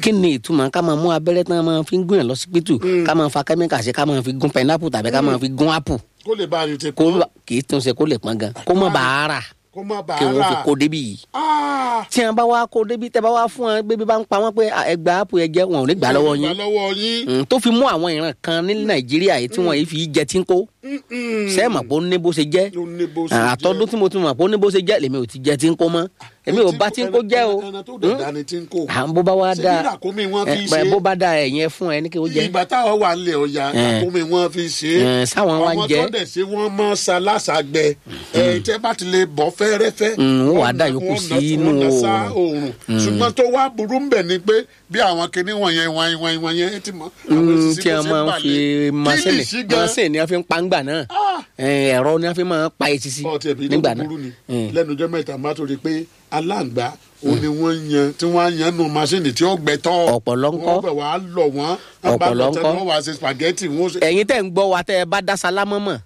kí ni ìtumọ̀ ká máa mú abẹ́rẹ́ tán máa fi ń gún yàn lọ́sípítù ká máa fa kẹ́míkà sí ká máa fi gún pẹnápù tàbí ká máa fi gún ápù kó lè bá a yìí ti kó pọ́n kì í tún ṣe kó lè pọn gan kó má bàa rà kó má bàa kí wọ́n fi rà kó débi yìí Ah, tí wọn bá wá kó débi tẹ bá wá fún wọn bébí bá ń pa wọn pé "Ah, ẹ gba ápù ẹ jẹ wọn ò ní gbà lọ́wọ́ gbà yín lọ́wọ́ yín Mm, tó fi mú àwọn ìran kan ní nàìjíríà yìí tí wọn yìí fi jẹ tí ń kó Mm-mm. sẹ́ẹ̀mọ̀ pé ó ní bó ṣe jẹ́ ló ní bó ṣe Ah, jẹ́. àtọ́dún tí mo ti mọ̀ pé ó ní bó ṣe jẹ́ lèmi ò ti jẹ tí ń kó mọ́ èmi ò bá tí ń kó jẹ́ o ẹran tó dẹ̀ dání tí ń kó à ń bó bá wá ṣé dáa bí ràkúnmí wọn fi ẹ, ṣe bó bá dáa ẹ̀yẹn fún ẹ ní kí ó jẹ ìgbà táwọn wà nílẹ̀ ọ̀yà ràkúnmí wọn fi ṣe Eh, sáwọn wá ń àwọn jẹ. tó dẹ̀ ṣe wọ́n mọ́ ṣaláṣàgbẹ ẹ tẹ́ bá ti lè bọ̀ fẹ́rẹ́fẹ́ Mm, wọ́n wàá dà na- yòókù wọ́n na- sí inú wọ́n na sá oòrùn. oòrùn ṣùgbọ́n tó wá burú ń bẹ̀ ni pé bí àwọn kinní wọ̀nyẹn wọ̀nyẹn wọ̀nyẹn wọ̀nyẹn ẹ ti mọ̀ àwọn Mm, èsì tí bó a ṣe máa ń bà fi lé. masini Kílìṣí gan- masini ni a fi ń pa ńgbà náà Ah! Eh, ẹ̀rọ ni a fi máa ń pa etí sí ọtí ẹbí nígbà tó náà burú ni Eh. lẹ́nu ọjọ́ mẹ́ta má tó rí i pé aláǹgbá òun ni wọ́n ń yan tí wọ́n á yan nù masini tí ó gbẹ tọ́ Ọ̀pọ̀lọ́ ńkọ́? wọ́n bẹ̀ wá lọ wọ́n Ọ̀pọ̀lọ́ ńkọ́? wọ́n wá ṣe spaghetti wọ́n ṣe. ẹ̀yin tẹ̀ ń gbọ́ wa tẹ́ ẹ bá dá sálámọ́ mọ̀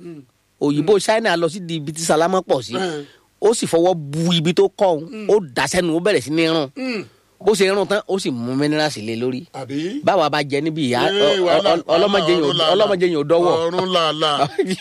òyìnbó china lọ sí di ibi tí sálámọ́ pọ̀ sí Mm. ó sì fọwọ́ bu ibi tó kọ́ òun ó dà sẹ́nu ó bẹ̀rẹ̀ sí ní rún Mm. bó ṣe rún tán ó sì mú mínírààsì lé lórí àbí. báwa bá jẹ níbi ìyá Ee, wàhálà- ọlọ́mọdé wàhálà ọ̀run làálàá. ọlọ́mọdé yẹn ò dọ́wọ́ ọ̀run làálà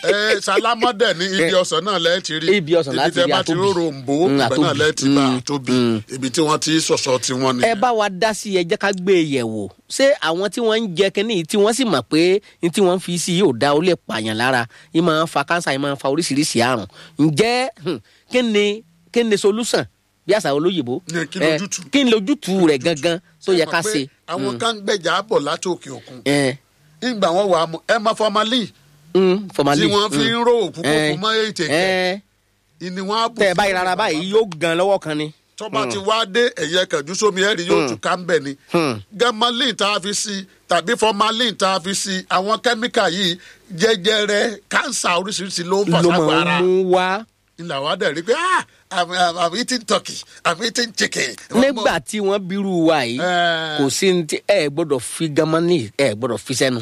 ẹ sálámọ́dẹ̀ ní ibi ọ̀sán náà lẹ́ẹ̀ ti rí Ibi ọsàn láti ibi rí tẹ́ bá ti àtóbì. róró ń bò Mm, ibẹ̀ náà àtóbì. lẹ́ẹ̀ ti bá Mm, àtóbì mm. ibi tí wọ́n ti sọ̀sọ̀ tí wọ́n ẹ nìyẹn. bá wa dá sí ẹ jẹ́ ká gbé e yẹ̀ wò ṣé àwọn tí wọ́n ń jẹ kínní yìí tí wọ́n sì mọ̀ pé ní tí wọ́n fi sí yóò dá ó lè pààyàn lára yìí máa ń fa kánsà yìí máa ń fa oríṣiríṣi àrùn ǹjẹ́ hmm, kí ni kí ni solution bí àṣà olóyìnbó Ní kí ni Eh, ojútùú? kí ni ojútùú rẹ̀ gangan tó yẹ ká Mọ̀ pé ṣe. àwọn kan ń gbẹ̀jà bọ̀ láti òkè òkun Eh, ìgbà wọn wà á mú ẹ máa formalin mm, formalin, tí wọ́n fi mm. ń ró òkú Eh, kókó mọ́ ètè kẹ́ eh, ìní wọn á bù tẹ́ ẹ bá fún yìí rárá ìbàbà. báyìí yóò gan lọ́wọ́ kan ni. tọ́ba ti wá dé ẹ̀yẹ kẹ̀jú sómi ẹ̀rí yóò tún ká ń bẹ̀ ni. Hmm. gamalin tá a fi sí tàbí formalin tá a fi sí àwọn kẹ́míkà yìí jẹjẹrẹ kánsà oríṣiríṣi ló ń fà ló sápò máa ara. ń mú wá ilà wa dẹ̀ rí pé ah I'm, I'm, I'm eating turkey I'm eating chicken. nígbà tí wọ́n bírú wa yìí Eh. kò sí ní tí ẹ gbọ́dọ̀ fi gamani ẹ gbọ́dọ̀ fi sẹ́nu.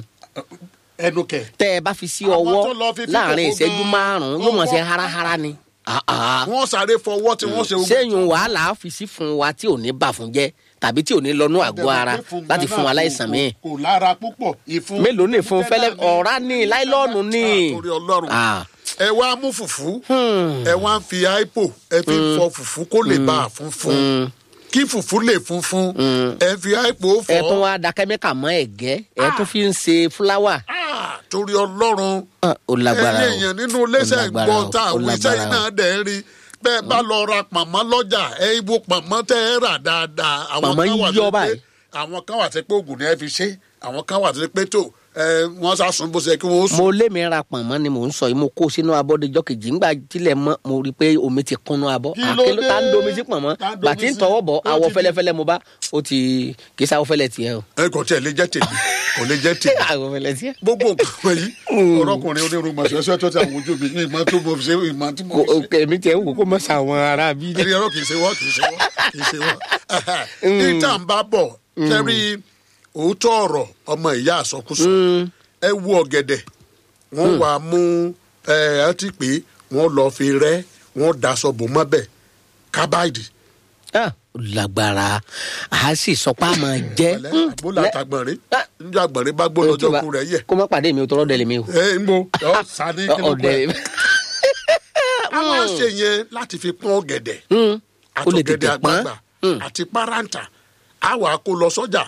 ẹnu kẹ. tẹ ẹ bá fi sí Àwọn ọwọ́ tó lọ fi fífò láàrin kó ìṣẹ́jú gan-an, márùn-ún yóò mọ̀ sí ọwọ́- háráhárá ni. Ah, ah. wọ́n sáré fọwọ́ tí wọ́n ṣe. sẹ́yìn wàhálà á fi sí fún wa tí ò ní bà fún jẹ́ tàbí tí ò ní lọ́nú àgọ́ ara láti fún wa láìsàn míì. kò lára púpọ̀ ìfun. mélòó ní fún fẹ́lẹ́ ọ̀rá ní láìlọ́ọ̀nù ní. torí ọlọ́run Ah. ẹ wá mú fùfú ẹ wá ń fi aipo ẹ fi ń fọ fùfú kó lè bá a funfun kí fùfú lè funfun ẹ fi aipo fọ. ẹ tún wá da kẹ́míkà mọ́ ẹ̀gẹ́ ẹ tún fi ń ṣe fúláwà. Ah, torí ọlọ́run Ah, ó lágbára ẹyẹ o. èèyàn nínú iléeṣẹ́ Ó lágbára gbọ́ o, tá ó àwọn iṣẹ́ lágbára yìí o. náà dẹ̀ ń rí bẹ́ẹ̀ bá lọ ra pàmò lọ́jà ẹ ibo pàmò tẹ́ ẹ rà dáadáa. àwọn Pàmò kan wà yíyọ tó pé- báyìí. àwọn kan wà tó pé oògùn ni ẹ fi ṣe àwọn kan wà tó pé tó ẹ wọ́n sá sùn bó ṣe kí wọ́n sùn. mo lé mi ra pọ̀nmọ́ ni mò ń sọ yìí mo kó sínú abọ́ dejọ́ kejì ńgbà tilẹ̀ mọ́ mo rí i pé omi ti kúnnú abọ́ Kí ló àkéló dé? tá ń domi sí pọ̀nmọ́ Tá ń domi bàtí ń sí? tọwọ́ bọ̀ Ó àwọ̀ ti di- fẹ́lẹ́fẹ́lẹ́ mo bá ó ti kì í sáwọ́ fẹ́lẹ́ tiẹ̀ o. ẹ kò tiẹ̀ lè jẹ́ tèmi kò lè jẹ́ tèmi. àwọ̀ fẹ́lẹ́ tiẹ̀. gbogbo nǹkan wọ̀nyí ọ̀rọ̀kùnrin onírúurú ṣẹṣẹ tó ti àwọn ojú mi ní ìmọ̀ tó mo ṣe ìmọ̀ tí mo Kò- ṣe. kò- èmi tiẹ̀ ń wò kó mọ̀ sàwọn ará bí. ẹni ọ̀rọ̀ kì í ṣe wọ́n kì í ṣe wọ́n kì í ṣe wọ́n. níta ń bá bọ̀ kẹ́rí òótọ́ ọ̀rọ̀ ọmọ ìyá àsọkúsọ ẹ wú ọ̀gẹ̀dẹ̀ wọ́n wà á mú ẹ ẹ ti pé wọ́n lọ fi rẹ́ wọ́n daṣọ bò mọ́bẹ̀ kábàdì. Ah, ó lágbára a sì sọ pé a máa jẹ́. pẹ̀lẹ́ àbólà àtàgbọ̀nrín Ah. níjọ́ àgbọ̀nrín bá gbó lọ́jọ́ kú rẹ̀ yẹ. kó má pàdé mi o tọrọ dẹ̀lẹ̀ mi o. ẹ ń bo ọ sani kí ló ọ̀dẹ̀ pẹ́. a máa ń ṣe yẹn láti fi pọ́n ọ̀gẹ̀dẹ̀ ó lè tètè àtọ̀gẹ̀dẹ̀ pọ́n. àgbagbà àti páráǹtà a wà á kó lọ sọ́jà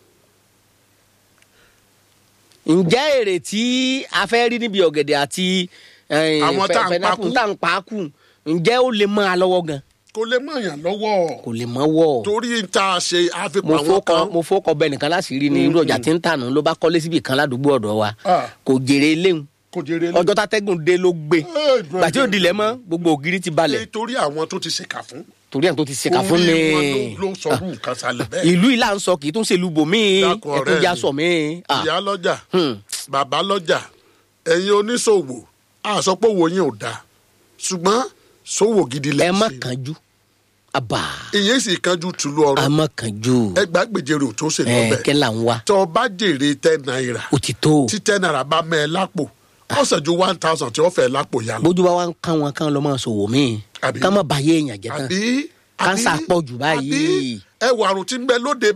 ǹjẹ́ èrè tí a fẹ́ rí níbi ọ̀gẹ̀dẹ̀ àti eh, Àwọn tá à ń pineapple pakú. tá à ń pa kù ǹjẹ́ ó lè mọ́ a lọ́wọ́ gan kó lè mọ̀ yàn lọ́wọ́ kò lè mọ́ wọ̀ torí n ta ṣe mo àfipá wọn fọkọ kan mo fọkọ bẹ nìkan láṣìírí ní irú ọjà tí ń tànù ló bá kọ́lé síbi kan ládùúgbò ọ̀dọ̀ wa Ah. kò jèrè léwu kò jèrè lé. ọjọ́ tátẹ́gùn dé ló gbé Eh, gbàtí òdìlẹ̀ mọ́ gbogbo ògiri ti balẹ̀ torí àwọn tó ti ṣèkà fún. torí àwọn tó ti ṣèkà fún orí ni wọn ló- ló sọrú nǹkan sálẹ̀ bẹ́ẹ̀. ìlú ìlà ń sọ kì í tún ṣe ìlú bòmíì Dákun ọ̀rẹ́ ẹ̀tún já mi. sọ mí. Ah. ìyá lọ́jà Hmm. bàbá lọ́jà ẹ̀yin oníṣòwò àsọpọ̀ wo yín ò dáa ṣùgbọ́n ṣòwò gidi ẹ lẹ́ má ṣe. kánjú àbà ìyẹn sì kanjú tùlú a ọrọ̀ má kánjú ẹgbàágbèjèrè ò tó ṣe ẹ lọ́bẹ̀ kẹ́ là ń wá tó o bá jèrè ten naira ó ti tó tí ten naira bá mẹ́ ẹ lápò ọ̀sẹ̀ ju one thousand tí wọ́n fẹ́ lápò yá lọ. bójú bá wá ń kán wọn kán lọ máa ṣòwò míì Àbí? ká má bàyé èèyàn jẹ tán àbí kánsà àbí- pọ̀ jù báyìí. àbí ẹwà àrùn tí ń bẹ lóde